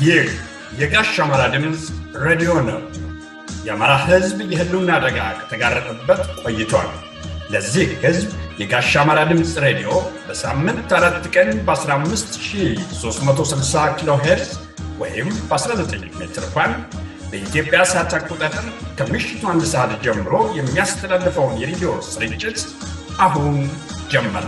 ይህ የጋሽ አማራ ድምፅ ሬዲዮ ነው። የአማራ ሕዝብ የህልውና አደጋ ከተጋረጠበት ቆይቷል። ለዚህ ሕዝብ የጋሽ አማራ ድምፅ ሬዲዮ በሳምንት አራት ቀን በ15360 ኪሎ ሄርዝ ወይም በ19 ሜትር ባንድ በኢትዮጵያ ሰዓት አቆጣጠር ከምሽቱ አንድ ሰዓት ጀምሮ የሚያስተላልፈውን የሬዲዮ ስርጭት አሁን ጀመረ።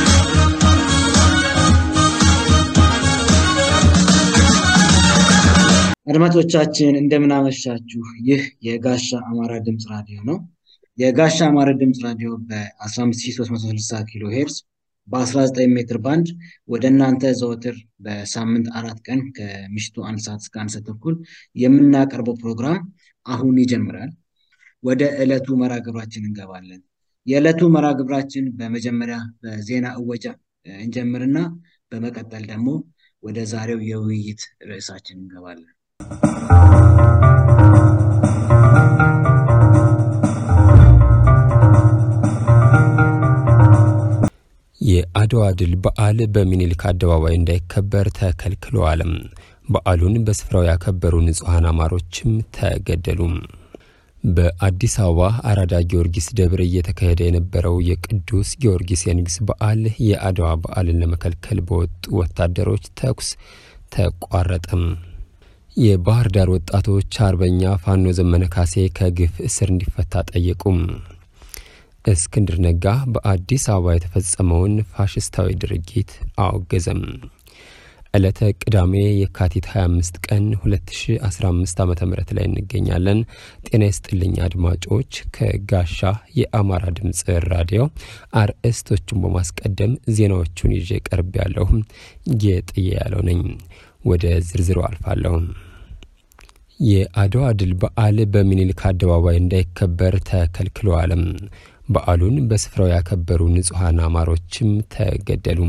አድማጮቻችን እንደምናመሻችሁ። ይህ የጋሻ አማራ ድምፅ ራዲዮ ነው። የጋሻ አማራ ድምፅ ራዲዮ በ15360 ኪሎ ሄርዝ በ19 ሜትር ባንድ ወደ እናንተ ዘወትር በሳምንት አራት ቀን ከምሽቱ አንድ ሰዓት እስከ አንድ ሰዓት ተኩል የምናቀርበው ፕሮግራም አሁን ይጀምራል። ወደ ዕለቱ መርሃ ግብራችን እንገባለን። የዕለቱ መርሃ ግብራችን በመጀመሪያ በዜና እወጃ እንጀምርና በመቀጠል ደግሞ ወደ ዛሬው የውይይት ርዕሳችን እንገባለን። የአድዋ ድል በዓል በሚኒልክ አደባባይ እንዳይከበር ተከልክለዋል። በዓሉን በስፍራው ያከበሩ ንጹሐን አማሮችም ተገደሉ። በአዲስ አበባ አራዳ ጊዮርጊስ ደብር እየተካሄደ የነበረው የቅዱስ ጊዮርጊስ የንግስ በዓል የአድዋ በዓልን ለመከልከል በወጡ ወታደሮች ተኩስ ተቋረጠም። የባህር ዳር ወጣቶች አርበኛ ፋኖ ዘመነ ካሴ ከግፍ እስር እንዲፈታ ጠየቁም። እስክንድር ነጋ በአዲስ አበባ የተፈጸመውን ፋሽስታዊ ድርጊት አወገዘም። ዕለተ ቅዳሜ የካቲት 25 ቀን 2015 ዓ ም ላይ እንገኛለን። ጤና ይስጥልኝ አድማጮች። ከጋሻ የአማራ ድምፅ ራዲዮ አርእስቶቹን በማስቀደም ዜናዎቹን ይዤ ቀርብ ያለሁ ጌጥዬ ያለው ነኝ። ወደ ዝርዝሩ አልፋለሁ። የአድዋ ድል በዓል በሚኒልክ አደባባይ እንዳይከበር ተከልክለዋል። በዓሉን በስፍራው ያከበሩ ንጹሐን አማሮችም ተገደሉ።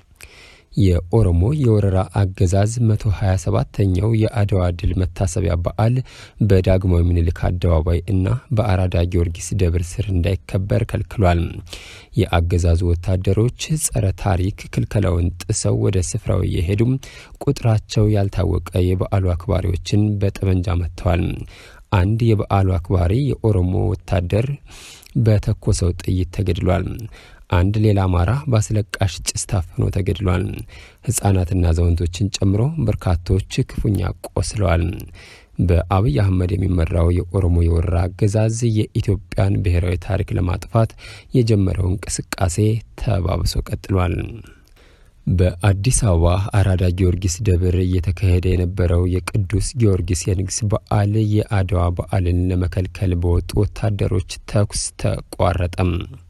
የኦሮሞ የወረራ አገዛዝ 127ኛው የአድዋ ድል መታሰቢያ በዓል በዳግማዊ ምኒልክ አደባባይ እና በአራዳ ጊዮርጊስ ደብር ስር እንዳይከበር ከልክሏል። የአገዛዙ ወታደሮች ጸረ ታሪክ ክልከላውን ጥሰው ወደ ስፍራው እየሄዱ ቁጥራቸው ያልታወቀ የበዓሉ አክባሪዎችን በጠመንጃ መጥተዋል። አንድ የበዓሉ አክባሪ የኦሮሞ ወታደር በተኮሰው ጥይት ተገድሏል። አንድ ሌላ አማራ በአስለቃሽ ጭስ ታፍኖ ተገድሏል። ሕፃናትና አዛውንቶችን ጨምሮ በርካቶች ክፉኛ ቆስለዋል። በአብይ አህመድ የሚመራው የኦሮሞ የወረራ አገዛዝ የኢትዮጵያን ብሔራዊ ታሪክ ለማጥፋት የጀመረው እንቅስቃሴ ተባብሶ ቀጥሏል። በአዲስ አበባ አራዳ ጊዮርጊስ ደብር እየተካሄደ የነበረው የቅዱስ ጊዮርጊስ የንግስ በዓል የአድዋ በዓልን ለመከልከል በወጡ ወታደሮች ተኩስ ተቋረጠም።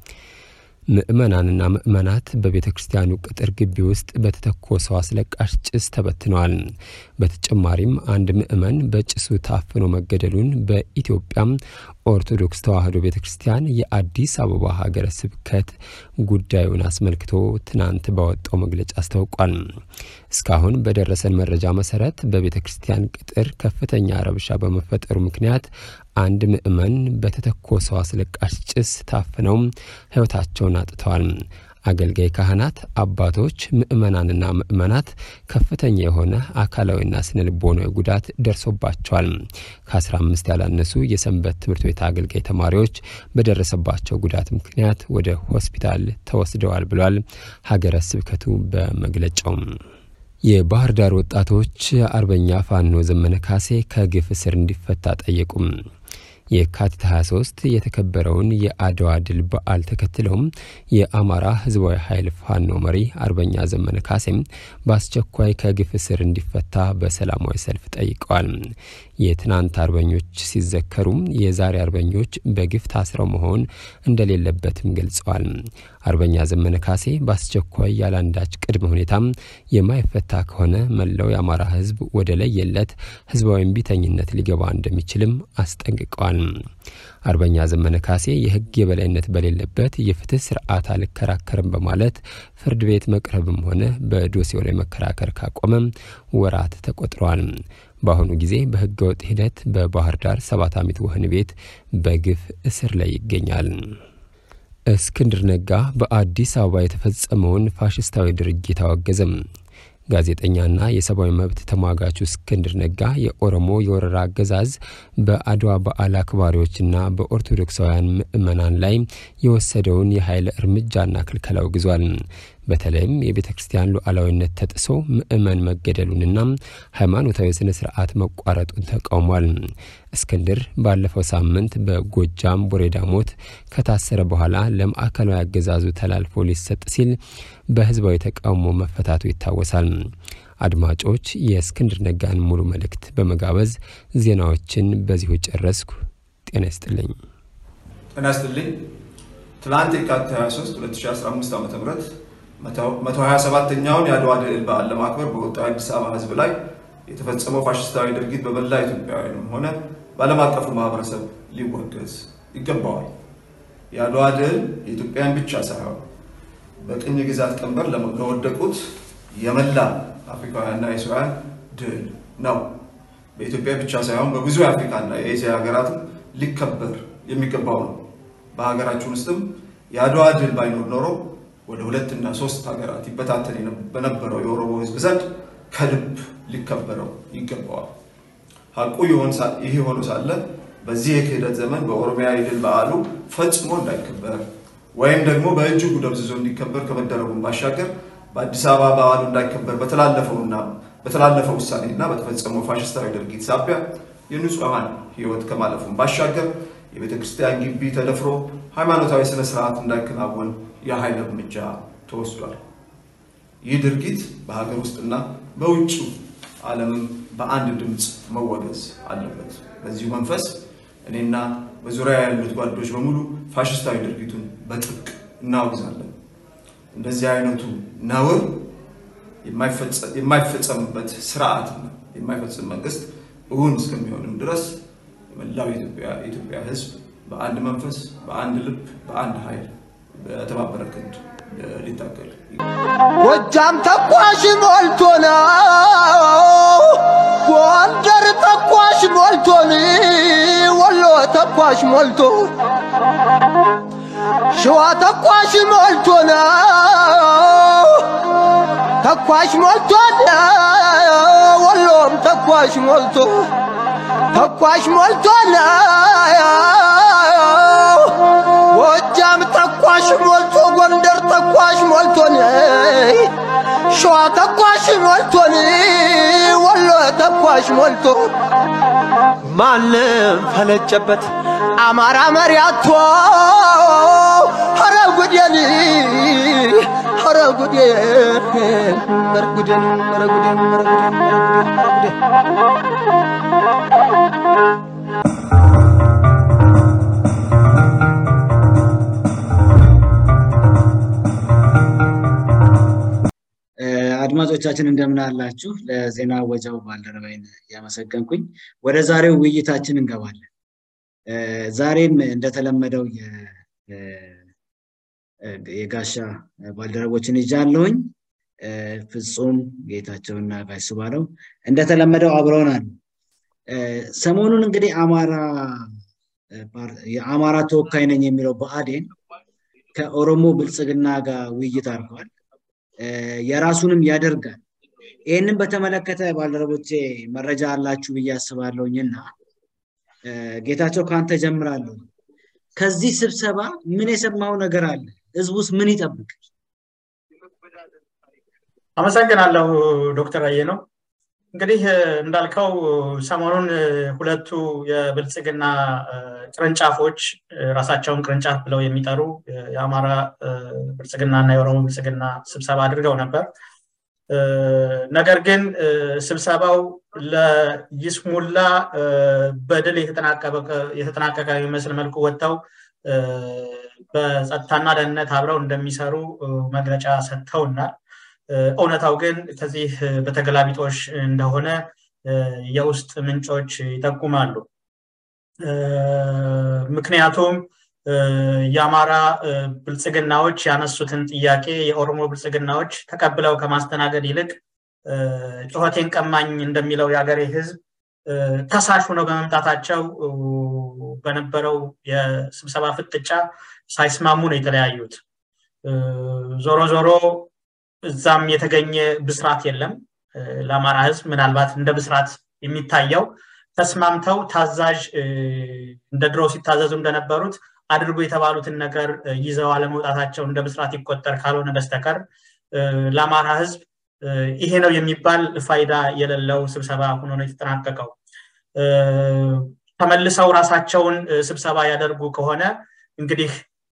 ምዕመናንና ምዕመናት በቤተ ክርስቲያኑ ቅጥር ግቢ ውስጥ በተተኮሰው አስለቃሽ ጭስ ተበትነዋል። በተጨማሪም አንድ ምዕመን በጭሱ ታፍኖ መገደሉን በኢትዮጵያም ኦርቶዶክስ ተዋሕዶ ቤተ ክርስቲያን የአዲስ አበባ ሀገረ ስብከት ጉዳዩን አስመልክቶ ትናንት ባወጣው መግለጫ አስታውቋል። እስካሁን በደረሰን መረጃ መሰረት በቤተ ክርስቲያን ቅጥር ከፍተኛ ረብሻ በመፈጠሩ ምክንያት አንድ ምዕመን በተተኮሰው አስለቃሽ ጭስ ታፍነው ሕይወታቸውን አጥተዋል። አገልጋይ ካህናት፣ አባቶች፣ ምዕመናንና ምዕመናት ከፍተኛ የሆነ አካላዊና ስነ ልቦናዊ ጉዳት ደርሶባቸዋል። ከ15 ያላነሱ የሰንበት ትምህርት ቤት አገልጋይ ተማሪዎች በደረሰባቸው ጉዳት ምክንያት ወደ ሆስፒታል ተወስደዋል ብሏል ሀገረ ስብከቱ በመግለጫው። የባህር ዳር ወጣቶች አርበኛ ፋኖ ዘመነ ካሴ ከግፍ እስር እንዲፈታ ጠየቁም። የካቲት 23 የተከበረውን የአድዋ ድል በዓል ተከትለውም የአማራ ሕዝባዊ ኃይል ፋኖ መሪ አርበኛ ዘመነ ካሴም በአስቸኳይ ከግፍ እስር እንዲፈታ በሰላማዊ ሰልፍ ጠይቀዋል። የትናንት አርበኞች ሲዘከሩም የዛሬ አርበኞች በግፍ ታስረው መሆን እንደሌለበትም ገልጸዋል። አርበኛ ዘመነ ካሴ በአስቸኳይ ያለአንዳች ቅድመ ሁኔታም የማይፈታ ከሆነ መላው የአማራ ሕዝብ ወደ ለየለት ሕዝባዊ እምቢተኝነት ሊገባ እንደሚችልም አስጠንቅቀዋል። አርበኛ ዘመነ ካሴ የሕግ የበላይነት በሌለበት የፍትህ ስርዓት አልከራከርም በማለት ፍርድ ቤት መቅረብም ሆነ በዶሴው ላይ መከራከር ካቆመም ወራት ተቆጥረዋል። በአሁኑ ጊዜ በህገ ወጥ ሂደት በባህር ዳር ሰባት ዓመት ወህኒ ቤት በግፍ እስር ላይ ይገኛል። እስክንድር ነጋ በአዲስ አበባ የተፈጸመውን ፋሽስታዊ ድርጊት አወገዘም። ጋዜጠኛና የሰብአዊ መብት ተሟጋቹ እስክንድር ነጋ የኦሮሞ የወረራ አገዛዝ በአድዋ በዓል አክባሪዎችና በኦርቶዶክሳውያን ምዕመናን ላይ የወሰደውን የኃይል እርምጃና ክልከላ አውግዟል። በተለይም የቤተ ክርስቲያን ሉዓላዊነት ተጥሶ ምዕመን መገደሉንና ሃይማኖታዊ ስነ ስርዓት መቋረጡን ተቃውሟል። እስክንድር ባለፈው ሳምንት በጎጃም ቡሬ ዳሞት ከታሰረ በኋላ ለማዕከላዊ አገዛዙ ተላልፎ ሊሰጥ ሲል በህዝባዊ ተቃውሞ መፈታቱ ይታወሳል። አድማጮች የእስክንድር ነጋን ሙሉ መልእክት በመጋበዝ ዜናዎችን በዚሁ ጨረስኩ። ጤና ይስጥልኝ። ጤና ይስጥልኝ። ትናንት የካቲት 23 2015 ዓ ም 127ኛውን የአድዋ ድል በዓል ለማክበር በወጣው የአዲስ አበባ ህዝብ ላይ የተፈጸመው ፋሽስታዊ ድርጊት በመላ ኢትዮጵያውያንም ሆነ በዓለም አቀፉ ማህበረሰብ ሊወገዝ ይገባዋል። የአድዋ ድል የኢትዮጵያን ብቻ ሳይሆን በቅኝ ግዛት ቀንበር ለወደቁት የመላ አፍሪካውያንና ኤስያውያን ድል ነው። በኢትዮጵያ ብቻ ሳይሆን በብዙ የአፍሪካና የኤስያ ሀገራትም ሊከበር የሚገባው ነው። በሀገራችን ውስጥም የአድዋ ድል ባይኖር ኖሮ ወደ ሁለትና ሶስት ሀገራት ይበታተን በነበረው የኦሮሞ ህዝብ ዘንድ ከልብ ሊከበረው ይገባዋል። ሀቁ ይህ ሆኖ ሳለ በዚህ የክህደት ዘመን በኦሮሚያ የድል በዓሉ ፈጽሞ እንዳይከበር ወይም ደግሞ በእጅጉ ደብዝዞ እንዲከበር ከመደረጉን ባሻገር በአዲስ አበባ በዓሉ እንዳይከበር በተላለፈውና በተላለፈው ውሳኔና በተፈጸመው ፋሽስታዊ ድርጊት ሳቢያ የንጹሐን ህይወት ከማለፉን ባሻገር የቤተ ክርስቲያን ግቢ ተደፍሮ ሃይማኖታዊ ስነ ስርዓት እንዳይከናወን የኃይል እርምጃ ተወስዷል። ይህ ድርጊት በሀገር ውስጥና በውጭው ዓለምም በአንድ ድምፅ መወገዝ አለበት። በዚሁ መንፈስ እኔና በዙሪያ ያሉት ጓዶች በሙሉ ፋሽስታዊ ድርጊቱን በጥብቅ እናወግዛለን። እንደዚህ አይነቱ ነውር የማይፈጸምበት ስርዓትና የማይፈጽም መንግስት እውን እስከሚሆንም ድረስ የመላው የኢትዮጵያ ህዝብ በአንድ መንፈስ፣ በአንድ ልብ፣ በአንድ ኃይል በተባበረ ክንድ ሊታገል ጎጃም ተኳሽ ሞልቶ ነው፣ ጎንደር ተኳሽ ሞልቶን፣ ወሎ ተኳሽ ሞልቶ፣ ሸዋ ተኳሽ ሞልቶ ነው፣ ተኳሽ ሞልቶን፣ ወሎም ተኳሽ ሞልቶ ተኳሽ ሞልቶን ጎጃም ተኳሽ ሞልቶ ጎንደር ተኳሽ ሞልቶን ሸዋ ተኳሽ ሞልቶን ወሎ ተኳሽ ሞልቶ ማንም ፈለጨበት አማራ መሪያቶ ኧረ ጉዴን ኧረ ጉዴን ኧረ ጉዴን ኧረ ጉዴን ኧረ ጉዴን ኧረ ጉዴን አድማጮቻችን እንደምን አላችሁ? ለዜና ወጃው ባልደረባይን እያመሰገንኩኝ ወደ ዛሬው ውይይታችን እንገባለን። ዛሬም እንደተለመደው የጋሻ ባልደረቦችን ይዣለሁኝ። ፍጹም ጌታቸውና ጋሽ ስባለው እንደተለመደው አብረውን አሉ። ሰሞኑን እንግዲህ አማራ የአማራ ተወካይ ነኝ የሚለው ብአዴን ከኦሮሞ ብልጽግና ጋር ውይይት አድርገዋል። የራሱንም ያደርጋል። ይህንን በተመለከተ ባልደረቦቼ መረጃ አላችሁ ብዬ አስባለሁኝና ጌታቸው ከአንተ ጀምራለሁ። ከዚህ ስብሰባ ምን የሰማው ነገር አለ? ህዝቡስ ምን ይጠብቅ? አመሰግናለሁ ዶክተር አየ ነው። እንግዲህ እንዳልከው ሰሞኑን ሁለቱ የብልጽግና ቅርንጫፎች ራሳቸውን ቅርንጫፍ ብለው የሚጠሩ የአማራ ብልጽግና እና የኦሮሞ ብልጽግና ስብሰባ አድርገው ነበር። ነገር ግን ስብሰባው ለይስሙላ በድል የተጠናቀቀ የሚመስል መልኩ ወጥተው በጸጥታና ደህንነት አብረው እንደሚሰሩ መግለጫ ሰጥተውናል። እውነታው ግን ከዚህ በተገላቢጦሽ እንደሆነ የውስጥ ምንጮች ይጠቁማሉ። ምክንያቱም የአማራ ብልጽግናዎች ያነሱትን ጥያቄ የኦሮሞ ብልጽግናዎች ተቀብለው ከማስተናገድ ይልቅ ጩኸቴን ቀማኝ እንደሚለው የሀገሬ ህዝብ ከሳሽ ሆነው በመምጣታቸው በነበረው የስብሰባ ፍጥጫ ሳይስማሙ ነው የተለያዩት። ዞሮ ዞሮ እዛም የተገኘ ብስራት የለም ለአማራ ህዝብ ምናልባት እንደ ብስራት የሚታየው ተስማምተው ታዛዥ እንደ ድሮ ሲታዘዙ እንደነበሩት አድርጎ የተባሉትን ነገር ይዘው አለመውጣታቸው እንደ ብስራት ይቆጠር ካልሆነ በስተቀር ለአማራ ህዝብ ይሄ ነው የሚባል ፋይዳ የሌለው ስብሰባ ሆኖ ነው የተጠናቀቀው ተመልሰው ራሳቸውን ስብሰባ ያደርጉ ከሆነ እንግዲህ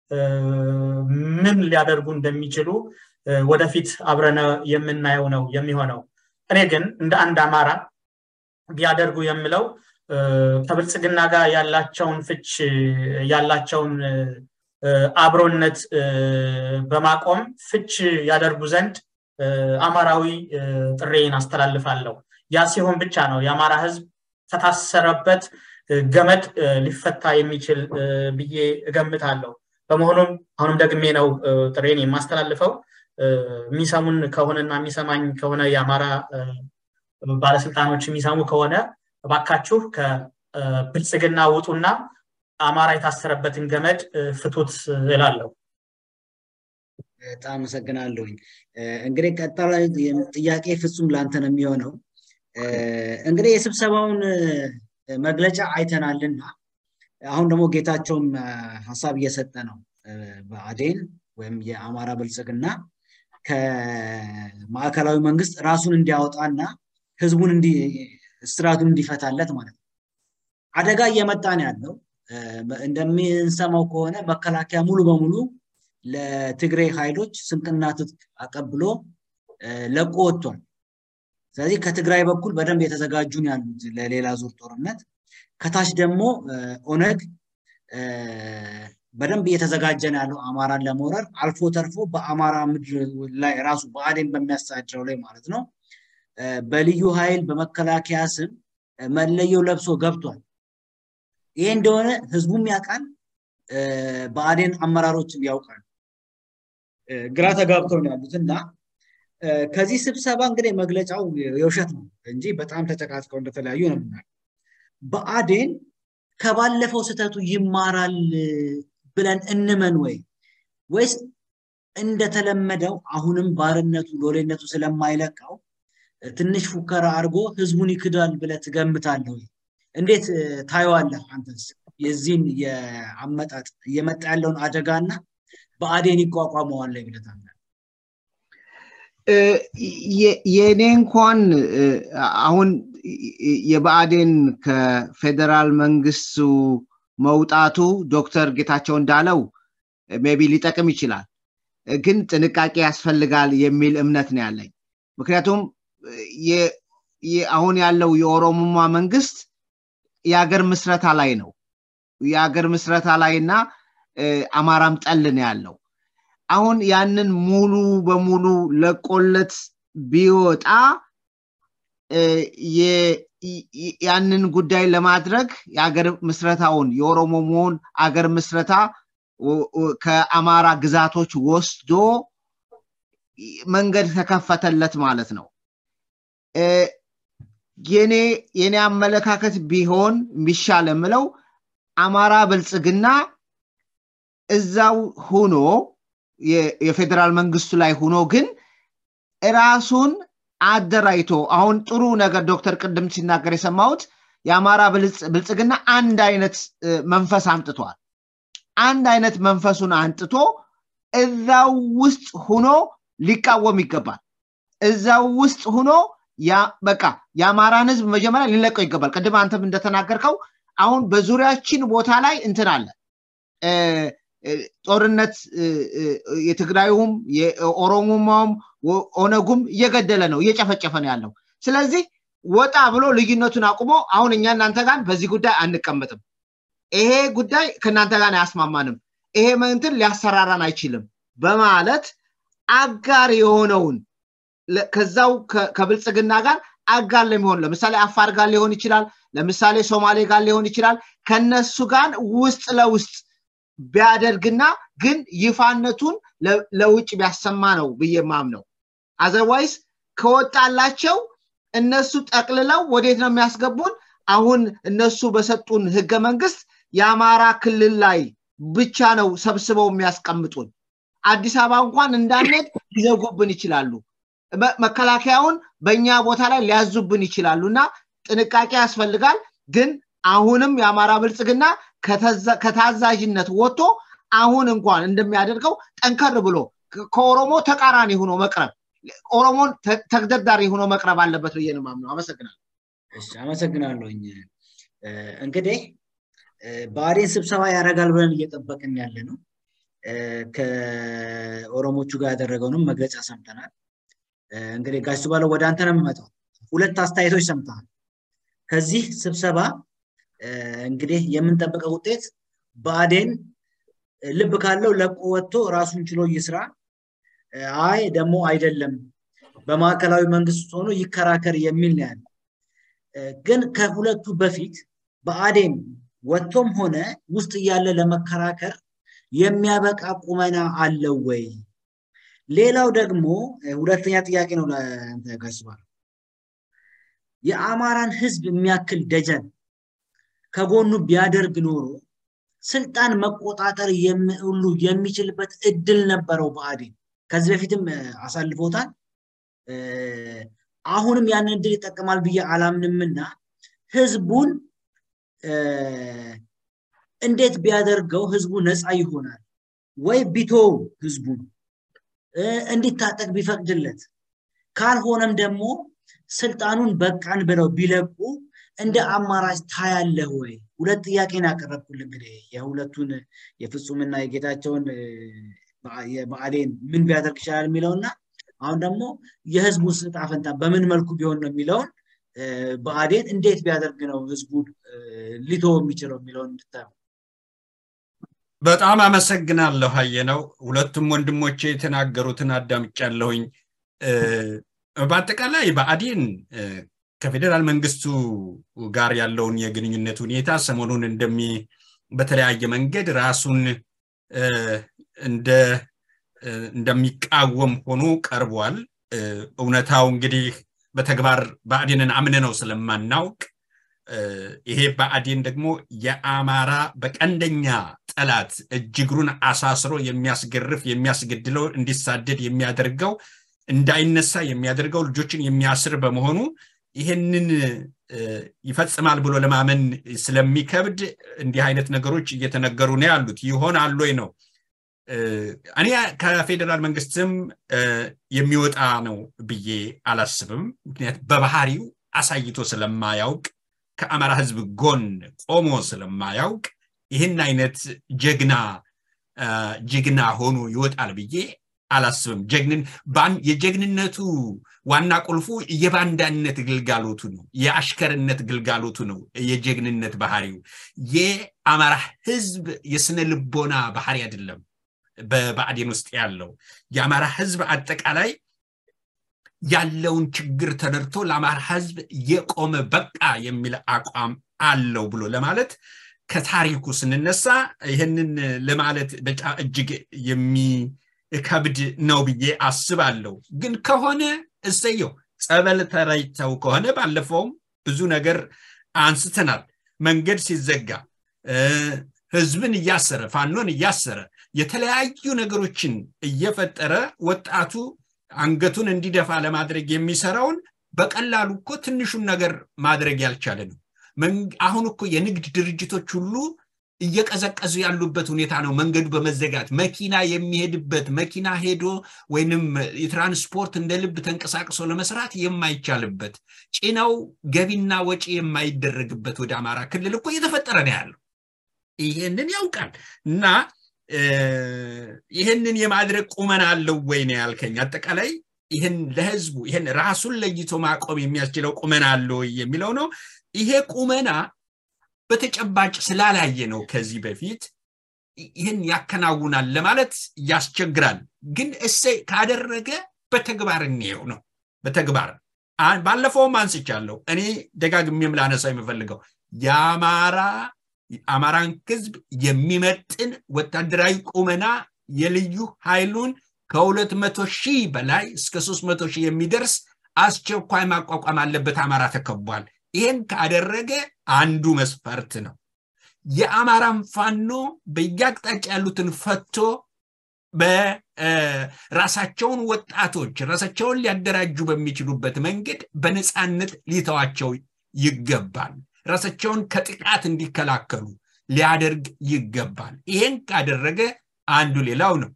ምን ሊያደርጉ እንደሚችሉ ወደፊት አብረነ የምናየው ነው የሚሆነው እኔ ግን እንደ አንድ አማራ ቢያደርጉ የምለው ከብልጽግና ጋር ያላቸውን ፍች ያላቸውን አብሮነት በማቆም ፍች ያደርጉ ዘንድ አማራዊ ጥሬን አስተላልፋለሁ ያ ሲሆን ብቻ ነው የአማራ ህዝብ ከታሰረበት ገመድ ሊፈታ የሚችል ብዬ እገምታለሁ በመሆኑም አሁንም ደግሜ ነው ጥሬን የማስተላልፈው የሚሰሙን ከሆነና የሚሰማኝ ከሆነ የአማራ ባለስልጣኖች የሚሰሙ ከሆነ እባካችሁ ከብልጽግና ውጡና አማራ የታሰረበትን ገመድ ፍቱት እላለሁ በጣም አመሰግናለሁኝ እንግዲህ ቀጣይ ጥያቄ ፍጹም ላንተ ነው የሚሆነው እንግዲህ የስብሰባውን መግለጫ አይተናልና አሁን ደግሞ ጌታቸውም ሀሳብ እየሰጠ ነው በአዴን ወይም የአማራ ብልጽግና ከማዕከላዊ መንግስት ራሱን እንዲያወጣና ህዝቡን ስርዓቱን እንዲፈታለት ማለት ነው አደጋ እየመጣ ነው ያለው እንደምንሰማው ከሆነ መከላከያ ሙሉ በሙሉ ለትግራይ ኃይሎች ስንቅና ትጥቅ አቀብሎ ለቆ ወጥቷል ስለዚህ ከትግራይ በኩል በደንብ የተዘጋጁ ያሉት ለሌላ ዙር ጦርነት ከታች ደግሞ ኦነግ በደንብ እየተዘጋጀ ነው ያለው አማራን ለመውረር አልፎ ተርፎ በአማራ ምድር ላይ ራሱ በአዴን በሚያስተዳድረው ላይ ማለት ነው በልዩ ኃይል በመከላከያ ስም መለየው ለብሶ ገብቷል ይሄ እንደሆነ ህዝቡም ያውቃል በአዴን አመራሮችም ያውቃል ግራ ተጋብተው ነው ያሉት እና ከዚህ ስብሰባ እንግዲህ መግለጫው የውሸት ነው እንጂ በጣም ተጨቃጭቀው እንደተለያዩ ነው ምናል በአዴን ከባለፈው ስህተቱ ይማራል ብለን እንመን ወይ ወይስ እንደተለመደው አሁንም ባርነቱ ሎሌነቱ ስለማይለቃው ትንሽ ፉከራ አድርጎ ህዝቡን ይክዳል ብለ ትገምታለህ ወይ እንዴት ታየዋለህ አንተስ የዚህን የአመጣጥ እየመጣ ያለውን አደጋና በአዴን ይቋቋመዋል ላይ ብለህ ታምናለህ የእኔ እንኳን አሁን የብአዴን ከፌዴራል መንግስቱ መውጣቱ ዶክተር ጌታቸው እንዳለው ሜቢ ሊጠቅም ይችላል ግን ጥንቃቄ ያስፈልጋል የሚል እምነት ነው ያለኝ ምክንያቱም አሁን ያለው የኦሮሞማ መንግስት የሀገር ምስረታ ላይ ነው የሀገር ምስረታ ላይ እና አማራም ጠል ነው ያለው አሁን ያንን ሙሉ በሙሉ ለቆለት ቢወጣ ያንን ጉዳይ ለማድረግ የአገር ምስረታውን የኦሮሞ መሆን አገር ምስረታ ከአማራ ግዛቶች ወስዶ መንገድ ተከፈተለት ማለት ነው የኔ የኔ አመለካከት ቢሆን የሚሻል የምለው አማራ ብልጽግና እዛው ሁኖ የፌዴራል መንግስቱ ላይ ሁኖ ግን ራሱን አደራይቶ አሁን ጥሩ ነገር ዶክተር ቅድም ሲናገር የሰማሁት የአማራ ብልጽግና አንድ አይነት መንፈስ አምጥቷል አንድ አይነት መንፈሱን አንጥቶ እዛው ውስጥ ሁኖ ሊቃወም ይገባል እዛው ውስጥ ሁኖ በቃ የአማራን ህዝብ መጀመሪያ ሊለቀው ይገባል ቅድም አንተም እንደተናገርከው አሁን በዙሪያችን ቦታ ላይ እንትን አለ ጦርነት የትግራዩም የኦሮሞማውም ኦነጉም እየገደለ ነው እየጨፈጨፈ ነው ያለው ስለዚህ ወጣ ብሎ ልዩነቱን አቁሞ አሁን እኛ እናንተ ጋር በዚህ ጉዳይ አንቀመጥም ይሄ ጉዳይ ከእናንተ ጋር አያስማማንም ይሄ መንትን ሊያሰራራን አይችልም በማለት አጋር የሆነውን ከዛው ከብልጽግና ጋር አጋር ለሚሆን ለምሳሌ አፋር ጋር ሊሆን ይችላል ለምሳሌ ሶማሌ ጋር ሊሆን ይችላል ከነሱ ጋር ውስጥ ለውስጥ ቢያደርግና ግን ይፋነቱን ለውጭ ቢያሰማ ነው ብዬ ማምነው አዘርዋይስ ከወጣላቸው እነሱ ጠቅልለው ወዴት ነው የሚያስገቡን አሁን እነሱ በሰጡን ህገ መንግስት የአማራ ክልል ላይ ብቻ ነው ሰብስበው የሚያስቀምጡን አዲስ አበባ እንኳን እንዳንሄድ ሊዘጉብን ይችላሉ። መከላከያውን በእኛ ቦታ ላይ ሊያዙብን ይችላሉ እና ጥንቃቄ ያስፈልጋል። ግን አሁንም የአማራ ብልጽግና ከታዛዥነት ወጥቶ አሁን እንኳን እንደሚያደርገው ጠንከር ብሎ ከኦሮሞ ተቃራኒ ሆኖ መቅረብ ኦሮሞን ተግደርዳሪ ሆኖ መቅረብ አለበት ብዬ ነው የማምነው። አመሰግናለሁ። እሺ አመሰግናለሁኝ። እንግዲህ ብአዴን ስብሰባ ያደርጋል ብለን እየጠበቅን ያለ ነው። ከኦሮሞቹ ጋር ያደረገውንም መግለጫ ሰምተናል። እንግዲህ ጋሽ ባለው ወደ አንተ ነው የምመጣው። ሁለት አስተያየቶች ሰምተሃል። ከዚህ ስብሰባ እንግዲህ የምንጠብቀው ውጤት ብአዴን ልብ ካለው ለቆ ወጥቶ ራሱን ችሎ ይስራ፣ አይ ደግሞ አይደለም በማዕከላዊ መንግስት ሆኖ ይከራከር የሚል ነው ያለ። ግን ከሁለቱ በፊት ብአዴን ወጥቶም ሆነ ውስጥ እያለ ለመከራከር የሚያበቃ ቁመና አለው ወይ? ሌላው ደግሞ ሁለተኛ ጥያቄ ነው ለአንተ ጋሽ የአማራን ህዝብ የሚያክል ደጀን ከጎኑ ቢያደርግ ኖሮ ስልጣን መቆጣጠር ሁሉ የሚችልበት እድል ነበረው ብአዴን። ከዚህ በፊትም አሳልፎታል። አሁንም ያንን እድል ይጠቀማል ብዬ አላምንምና ህዝቡን እንዴት ቢያደርገው ህዝቡ ነፃ ይሆናል ወይ ቢቶው ህዝቡን እንዲታጠቅ ቢፈቅድለት ካልሆነም ደግሞ ስልጣኑን በቃን ብለው ቢለቁ እንደ አማራጭ ታያለህ ወይ? ሁለት ጥያቄን ያቀረብኩል እንግዲህ የሁለቱን የፍጹምና የጌታቸውን የብአዴን ምን ቢያደርግ ይችላል የሚለውና አሁን ደግሞ የህዝቡ ዕጣ ፈንታ በምን መልኩ ቢሆን ነው የሚለውን ብአዴን እንዴት ቢያደርግ ነው ህዝቡ ሊቶ የሚችለው የሚለውን እንድታየው። በጣም አመሰግናለሁ ነው ሁለቱም ወንድሞቼ የተናገሩትን አዳምጫለሁኝ። በአጠቃላይ ብአዴን ከፌዴራል መንግስቱ ጋር ያለውን የግንኙነት ሁኔታ ሰሞኑን እንደሚ በተለያየ መንገድ ራሱን እንደ እንደሚቃወም ሆኖ ቀርቧል። እውነታው እንግዲህ በተግባር ብአዴንን አምነ ነው ስለማናውቅ ይሄ ብአዴን ደግሞ የአማራ በቀንደኛ ጠላት እጅግሩን አሳስሮ የሚያስገርፍ የሚያስገድለው እንዲሳደድ የሚያደርገው እንዳይነሳ የሚያደርገው ልጆችን የሚያስር በመሆኑ ይህንን ይፈጽማል ብሎ ለማመን ስለሚከብድ እንዲህ አይነት ነገሮች እየተነገሩ ነው ያሉት። ይሆናል ወይ ነው እኔ ከፌዴራል መንግስትም የሚወጣ ነው ብዬ አላስብም። ምክንያት በባህሪው አሳይቶ ስለማያውቅ ከአማራ ህዝብ ጎን ቆሞ ስለማያውቅ ይህን አይነት ጀግና ጀግና ሆኖ ይወጣል ብዬ አላስብም። ጀግንን የጀግንነቱ ዋና ቁልፉ የባንዳነት ግልጋሎቱ ነው፣ የአሽከርነት ግልጋሎቱ ነው። የጀግንነት ባህሪው የአማራ ህዝብ የስነ ልቦና ባህሪ አይደለም። በብአዴን ውስጥ ያለው የአማራ ህዝብ አጠቃላይ ያለውን ችግር ተረድቶ ለአማራ ህዝብ የቆመ በቃ የሚል አቋም አለው ብሎ ለማለት ከታሪኩ ስንነሳ ይህንን ለማለት በጣም እጅግ የሚከብድ ነው ብዬ አስባለሁ። ግን ከሆነ እሰየው። ጸበል ተረጭተው ከሆነ ባለፈውም ብዙ ነገር አንስተናል። መንገድ ሲዘጋ ህዝብን እያሰረ ፋኖን እያሰረ የተለያዩ ነገሮችን እየፈጠረ ወጣቱ አንገቱን እንዲደፋ ለማድረግ የሚሰራውን በቀላሉ እኮ ትንሹን ነገር ማድረግ ያልቻለ ነው። አሁን እኮ የንግድ ድርጅቶች ሁሉ እየቀዘቀዙ ያሉበት ሁኔታ ነው። መንገዱ በመዘጋት መኪና የሚሄድበት መኪና ሄዶ ወይንም የትራንስፖርት እንደ ልብ ተንቀሳቅሶ ለመስራት የማይቻልበት ጭነው ገቢና ወጪ የማይደረግበት ወደ አማራ ክልል እኮ እየተፈጠረ ነው ያለው። ይሄንን ያውቃል እና ይህንን የማድረግ ቁመና አለው ወይ ነው ያልከኝ። አጠቃላይ ይህን ለህዝቡ ይህን ራሱን ለይቶ ማቆም የሚያስችለው ቁመና አለ ወይ የሚለው ነው። ይሄ ቁመና በተጨባጭ ስላላየ ነው ከዚህ በፊት ይህን ያከናውናል ለማለት ያስቸግራል። ግን እሰይ ካደረገ በተግባር እንየው ነው። በተግባር ባለፈውም አንስቻለሁ። እኔ ደጋግሜም ላነሳው የምፈልገው የአማራ አማራን ህዝብ የሚመጥን ወታደራዊ ቁመና የልዩ ኃይሉን ከሁለት መቶ ሺህ በላይ እስከ ሶስት መቶ ሺህ የሚደርስ አስቸኳይ ማቋቋም አለበት። አማራ ተከቧል። ይህን ካደረገ አንዱ መስፈርት ነው። የአማራን ፋኖ በየአቅጣጫ ያሉትን ፈቶ በራሳቸውን ወጣቶች ራሳቸውን ሊያደራጁ በሚችሉበት መንገድ በነፃነት ሊተዋቸው ይገባል። ራሳቸውን ከጥቃት እንዲከላከሉ ሊያደርግ ይገባል። ይሄን ካደረገ አንዱ ሌላው ነው።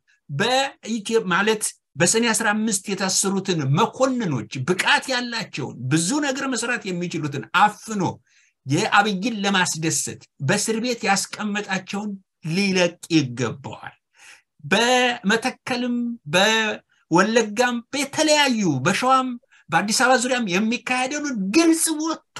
ማለት በሰኔ 15 የታሰሩትን መኮንኖች ብቃት ያላቸውን ብዙ ነገር መስራት የሚችሉትን አፍኖ የአብይን ለማስደሰት በእስር ቤት ያስቀመጣቸውን ሊለቅ ይገባዋል። በመተከልም በወለጋም በተለያዩ በሸዋም በአዲስ አበባ ዙሪያም የሚካሄደውን ግልጽ ወጥቶ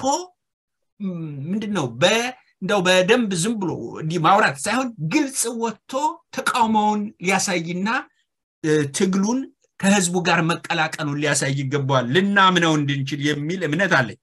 ምንድን ነው እንደው በደንብ ዝም ብሎ እንዲህ ማውራት ሳይሆን ግልጽ ወጥቶ ተቃውሞውን ሊያሳይና ትግሉን ከህዝቡ ጋር መቀላቀሉን ሊያሳይ ይገባዋል ልናምነው እንድንችል የሚል እምነት አለኝ።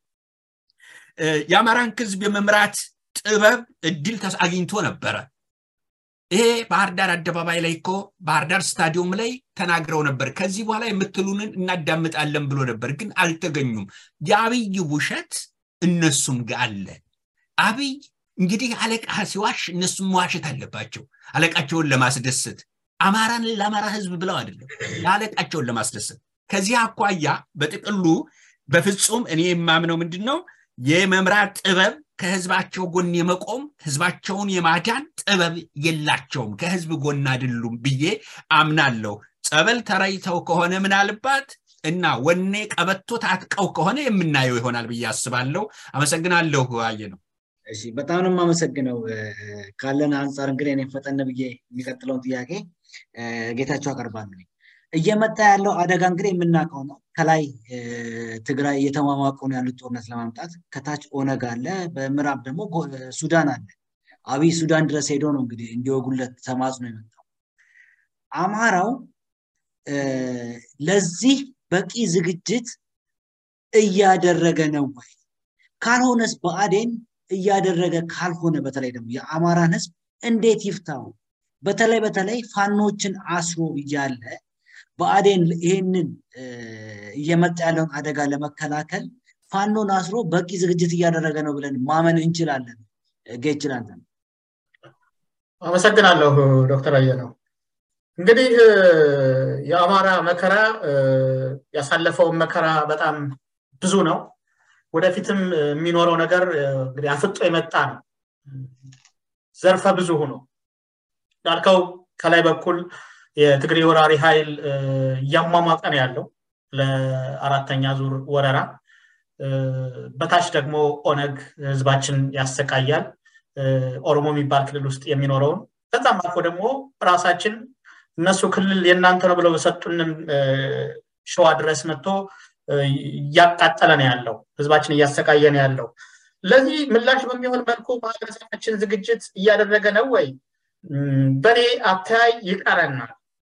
የአማራን ህዝብ የመምራት ጥበብ እድል አግኝቶ ነበረ። ይሄ ባህር ዳር አደባባይ ላይ እኮ ባህር ዳር ስታዲየም ላይ ተናግረው ነበር። ከዚህ በኋላ የምትሉንን እናዳምጣለን ብሎ ነበር፣ ግን አልተገኙም። የአብይ ውሸት እነሱም ጋር አለ። አብይ እንግዲህ አለቃ ሲዋሽ እነሱም መዋሸት አለባቸው፣ አለቃቸውን ለማስደሰት አማራን ለአማራ ህዝብ ብለው አይደለም፣ ለአለቃቸውን ለማስደሰት። ከዚህ አኳያ በጥቅሉ በፍጹም እኔ የማምነው ምንድን ነው የመምራት ጥበብ ከህዝባቸው ጎን የመቆም ህዝባቸውን የማዳን ጥበብ የላቸውም፣ ከህዝብ ጎን አይደሉም ብዬ አምናለሁ። ጸበል ተረይተው ከሆነ ምናልባት እና ወኔ ቀበቶ ታጥቀው ከሆነ የምናየው ይሆናል ብዬ አስባለሁ። አመሰግናለሁ። አየ ነው። እሺ፣ በጣም ነው የማመሰግነው። ካለን አንጻር እንግዲህ እኔ ፈጠን ብዬ የሚቀጥለውን ጥያቄ ጌታቸው አቀርባለሁ። እየመጣ ያለው አደጋ እንግዲህ የምናውቀው ነው። ከላይ ትግራይ እየተሟሟቁ ነው ያሉት ጦርነት ለማምጣት፣ ከታች ኦነግ አለ፣ በምዕራብ ደግሞ ሱዳን አለ። አብይ ሱዳን ድረስ ሄዶ ነው እንግዲህ እንዲወጉለት ተማጽኖ የመጣው። አማራው ለዚህ በቂ ዝግጅት እያደረገ ነው ወይ? ካልሆነስ ብአዴን እያደረገ ካልሆነ በተለይ ደግሞ የአማራን ህዝብ እንዴት ይፍታው? በተለይ በተለይ ፋኖችን አስሮ እያለ ብአዴን ይህንን እየመጣ ያለውን አደጋ ለመከላከል ፋኖን አስሮ በቂ ዝግጅት እያደረገ ነው ብለን ማመን እንችላለን። ጌችላለን። አመሰግናለሁ ዶክተር አየነው። እንግዲህ የአማራ መከራ ያሳለፈውን መከራ በጣም ብዙ ነው። ወደፊትም የሚኖረው ነገር እንግዲህ አፍጦ የመጣ ነው። ዘርፈ ብዙ ሆኖ እንዳልከው ከላይ በኩል የትግሬ ወራሪ ኃይል እያሟሟቀ ነው ያለው ለአራተኛ ዙር ወረራ። በታች ደግሞ ኦነግ ህዝባችን ያሰቃያል። ኦሮሞ የሚባል ክልል ውስጥ የሚኖረውን ከዛም አልፎ ደግሞ ራሳችን እነሱ ክልል የእናንተ ነው ብለው በሰጡንም ሸዋ ድረስ መጥቶ እያቃጠለ ነው ያለው፣ ህዝባችን እያሰቃየ ነው ያለው። ለዚህ ምላሽ በሚሆን መልኩ ማህበረሰባችን ዝግጅት እያደረገ ነው ወይ? በእኔ አተያይ ይቀረናል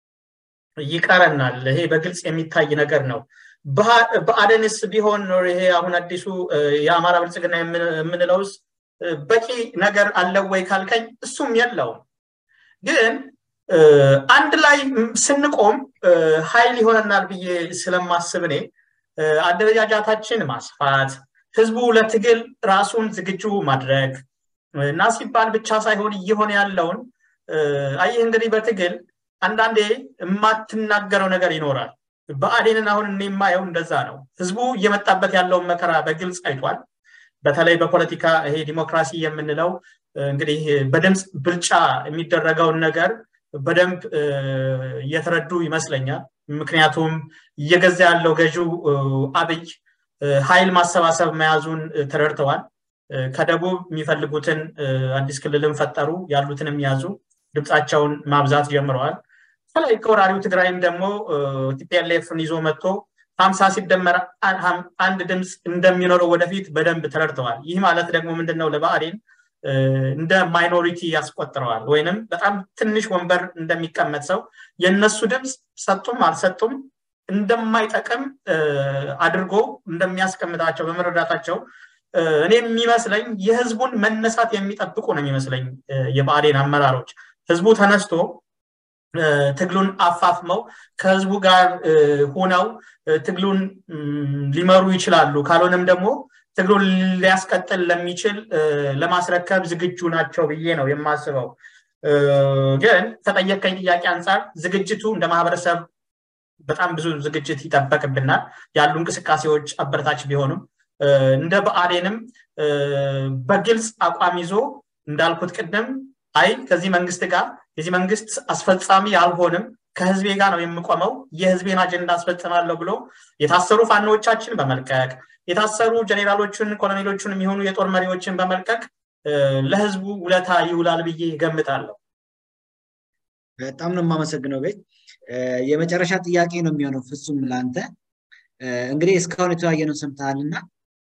ይቀረናል። ይሄ በግልጽ የሚታይ ነገር ነው። በአደንስ ቢሆን ይሄ አሁን አዲሱ የአማራ ብልጽግና የምንለውስ በቂ ነገር አለው ወይ ካልከኝ እሱም የለውም። ግን አንድ ላይ ስንቆም ኃይል ይሆነናል ብዬ ስለማስብ እኔ አደረጃጃታችን ማስፋት፣ ህዝቡ ለትግል ራሱን ዝግጁ ማድረግ እና ሲባል ብቻ ሳይሆን እየሆነ ያለውን አየህ እንግዲህ በትግል አንዳንዴ የማትናገረው ነገር ይኖራል። በአዴንን አሁን እኔ የማየው እንደዛ ነው። ህዝቡ እየመጣበት ያለውን መከራ በግልጽ አይቷል። በተለይ በፖለቲካ ይሄ ዲሞክራሲ የምንለው እንግዲህ በድምፅ ብልጫ የሚደረገውን ነገር በደንብ እየተረዱ ይመስለኛል። ምክንያቱም እየገዛ ያለው ገዢው አብይ ኃይል ማሰባሰብ መያዙን ተረድተዋል። ከደቡብ የሚፈልጉትን አዲስ ክልልን ፈጠሩ፣ ያሉትንም ያዙ፣ ድምፃቸውን ማብዛት ጀምረዋል። ከላይ ከወራሪው ትግራይም ደግሞ ቲፒኤልኤፍን ይዞ መጥቶ ሀምሳ ሲደመር አንድ ድምፅ እንደሚኖረው ወደፊት በደንብ ተረድተዋል። ይህ ማለት ደግሞ ምንድነው ለብአዴን እንደ ማይኖሪቲ ያስቆጥረዋል፣ ወይንም በጣም ትንሽ ወንበር እንደሚቀመጥ ሰው የእነሱ ድምፅ ሰጡም አልሰጡም እንደማይጠቅም አድርጎ እንደሚያስቀምጣቸው በመረዳታቸው እኔ የሚመስለኝ የህዝቡን መነሳት የሚጠብቁ ነው የሚመስለኝ የብአዴን አመራሮች ህዝቡ ተነስቶ ትግሉን አፋፍመው ከህዝቡ ጋር ሆነው ትግሉን ሊመሩ ይችላሉ። ካልሆነም ደግሞ ትግሉን ሊያስቀጥል ለሚችል ለማስረከብ ዝግጁ ናቸው ብዬ ነው የማስበው። ግን ከጠየቀኝ ጥያቄ አንጻር ዝግጅቱ እንደ ማህበረሰብ በጣም ብዙ ዝግጅት ይጠበቅብናል። ያሉ እንቅስቃሴዎች አበረታች ቢሆኑም እንደ ብአዴንም በግልጽ አቋም ይዞ እንዳልኩት ቅድም አይ ከዚህ መንግስት ጋር የዚህ መንግስት አስፈጻሚ አልሆንም ከህዝቤ ጋር ነው የምቆመው የህዝቤን አጀንዳ አስፈጽማለሁ ብሎ የታሰሩ ፋኖዎቻችን በመልቀቅ የታሰሩ ጀኔራሎችን ኮሎኔሎችን የሚሆኑ የጦር መሪዎችን በመልቀቅ ለህዝቡ ውለታ ይውላል ብዬ ገምታለሁ። በጣም ነው የማመሰግነው ቤት። የመጨረሻ ጥያቄ ነው የሚሆነው ፍጹም ለአንተ። እንግዲህ እስካሁን የተወያየነው ሰምተሃልና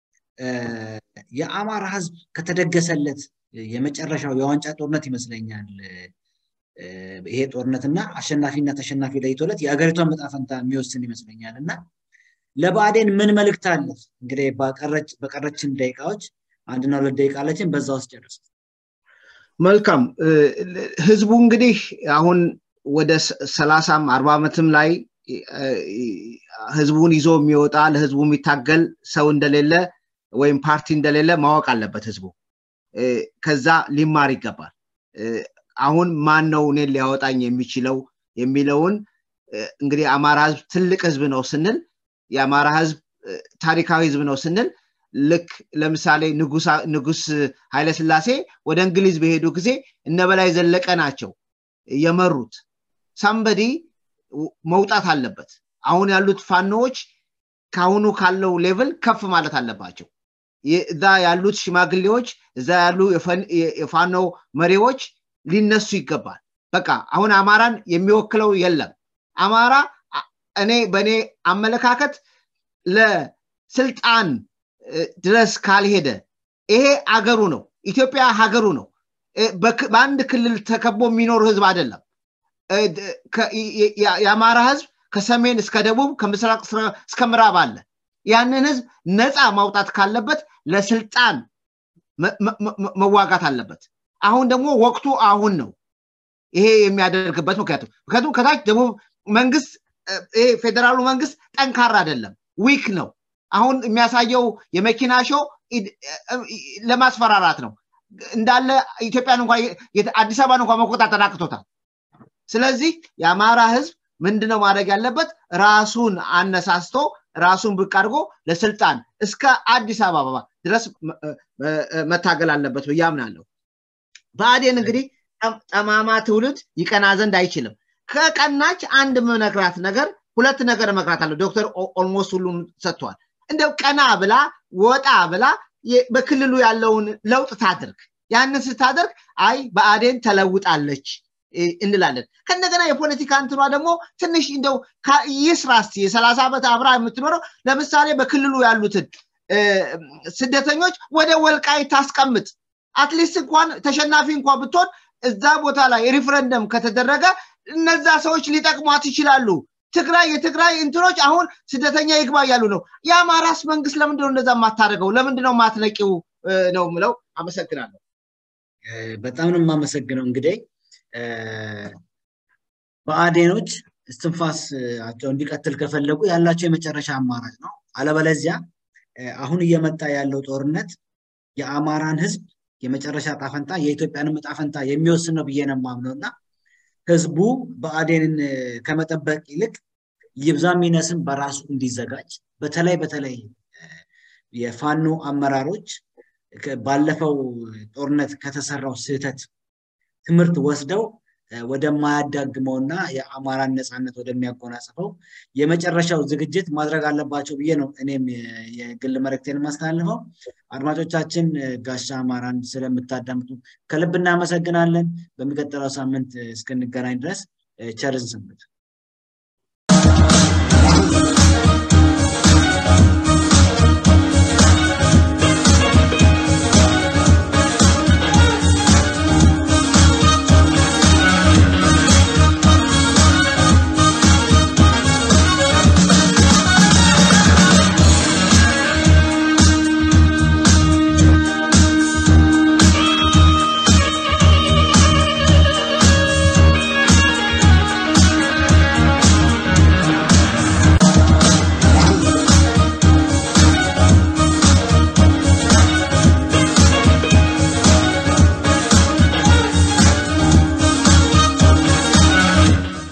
የአማራ ህዝብ ከተደገሰለት የመጨረሻው የዋንጫ ጦርነት ይመስለኛል ይሄ ጦርነትና አሸናፊና ተሸናፊ ለይቶለት የሀገሪቷን መጣፈንታ የሚወስን ይመስለኛል እና ለብአዴን ምን መልእክት አለ? እንግዲህ በቀረችን ደቂቃዎች አንድና ሁለት ደቂቃ አለችን፣ በዛ ውስጥ ጨርስ። መልካም ህዝቡ እንግዲህ አሁን ወደ ሰላሳም አርባ ዓመትም ላይ ህዝቡን ይዞ የሚወጣ ለህዝቡ የሚታገል ሰው እንደሌለ ወይም ፓርቲ እንደሌለ ማወቅ አለበት ህዝቡ። ከዛ ሊማር ይገባል። አሁን ማን ነው እኔን ሊያወጣኝ የሚችለው የሚለውን እንግዲህ አማራ ህዝብ ትልቅ ህዝብ ነው ስንል የአማራ ህዝብ ታሪካዊ ህዝብ ነው ስንል ልክ ለምሳሌ ንጉስ ኃይለስላሴ ወደ እንግሊዝ በሄዱ ጊዜ እነ በላይ ዘለቀ ናቸው የመሩት። ሳምበዲ መውጣት አለበት። አሁን ያሉት ፋኖዎች ከአሁኑ ካለው ሌቭል ከፍ ማለት አለባቸው። እዛ ያሉት ሽማግሌዎች፣ እዛ ያሉ የፋኖ መሪዎች ሊነሱ ይገባል። በቃ አሁን አማራን የሚወክለው የለም። አማራ እኔ በእኔ አመለካከት ለስልጣን ድረስ ካልሄደ ይሄ አገሩ ነው። ኢትዮጵያ ሀገሩ ነው። በአንድ ክልል ተከቦ የሚኖር ህዝብ አይደለም። የአማራ ህዝብ ከሰሜን እስከ ደቡብ ከምስራቅ እስከ ምዕራብ አለ። ያንን ህዝብ ነፃ ማውጣት ካለበት ለስልጣን መዋጋት አለበት። አሁን ደግሞ ወቅቱ አሁን ነው ይሄ የሚያደርግበት ምክንያቱም ምክንያቱም ከታች ደቡብ መንግስት ይሄ ፌዴራሉ መንግስት ጠንካራ አይደለም፣ ዊክ ነው። አሁን የሚያሳየው የመኪና ሾው ለማስፈራራት ነው። እንዳለ ኢትዮጵያን እንኳ አዲስ አበባን እንኳ መቆጣጠር አቅቶታል። ስለዚህ የአማራ ህዝብ ምንድነው ማድረግ ያለበት? ራሱን አነሳስቶ ራሱን ብቅ አድርጎ ለስልጣን እስከ አዲስ አበባ ድረስ መታገል አለበት ብዬ አምናለሁ። ብአዴን እንግዲህ ጠማማ ትውልድ ይቀና ዘንድ አይችልም። ከቀናች አንድ መነግራት ነገር ሁለት ነገር መክራት አለ። ዶክተር ኦልሞስት ሁሉም ሰጥቷል። እንደው ቀና ብላ ወጣ ብላ በክልሉ ያለውን ለውጥ ታድርግ። ያንን ስታደርግ አይ ብአዴን ተለውጣለች እንላለን። ከእንደገና የፖለቲካ እንትኗ ደግሞ ትንሽ እንደው ይስራ እስቲ የሰላሳ ዓመት አብራ የምትኖረው ለምሳሌ በክልሉ ያሉትን ስደተኞች ወደ ወልቃይ ታስቀምጥ። አትሊስት እንኳን ተሸናፊ እንኳን ብትሆን እዛ ቦታ ላይ ሪፍረንደም ከተደረገ እነዛ ሰዎች ሊጠቅሟት ይችላሉ። ትግራይ የትግራይ እንትኖች አሁን ስደተኛ ይግባ እያሉ ነው። የአማራስ መንግስት ለምንድነው እንደዛ የማታደርገው? ለምንድነው ማትነቂው ነው ምለው። አመሰግናለሁ። በጣም ነው የማመሰግነው። እንግዲህ ብአዴኖች እስትንፋሳቸው እንዲቀጥል ከፈለጉ ያላቸው የመጨረሻ አማራጭ ነው። አለበለዚያ አሁን እየመጣ ያለው ጦርነት የአማራን ህዝብ የመጨረሻ ጣፈንታ የኢትዮጵያንም ጣፈንታ የሚወስን ነው ብዬ ነው የማምነው እና ህዝቡ ብአዴንን ከመጠበቅ ይልቅ ይብዛም ይነስም በራሱ እንዲዘጋጅ በተለይ በተለይ የፋኖ አመራሮች ባለፈው ጦርነት ከተሰራው ስህተት ትምህርት ወስደው ወደማያዳግመውና የአማራን ነፃነት ወደሚያጎናጽፈው የመጨረሻው ዝግጅት ማድረግ አለባቸው ብዬ ነው እኔም የግል መልእክቴን የማስተላልፈው። አድማጮቻችን ጋሻ አማራን ስለምታዳምጡ ከልብ እናመሰግናለን። በሚቀጥለው ሳምንት እስክንገናኝ ድረስ ቸርን ሰንብቱ።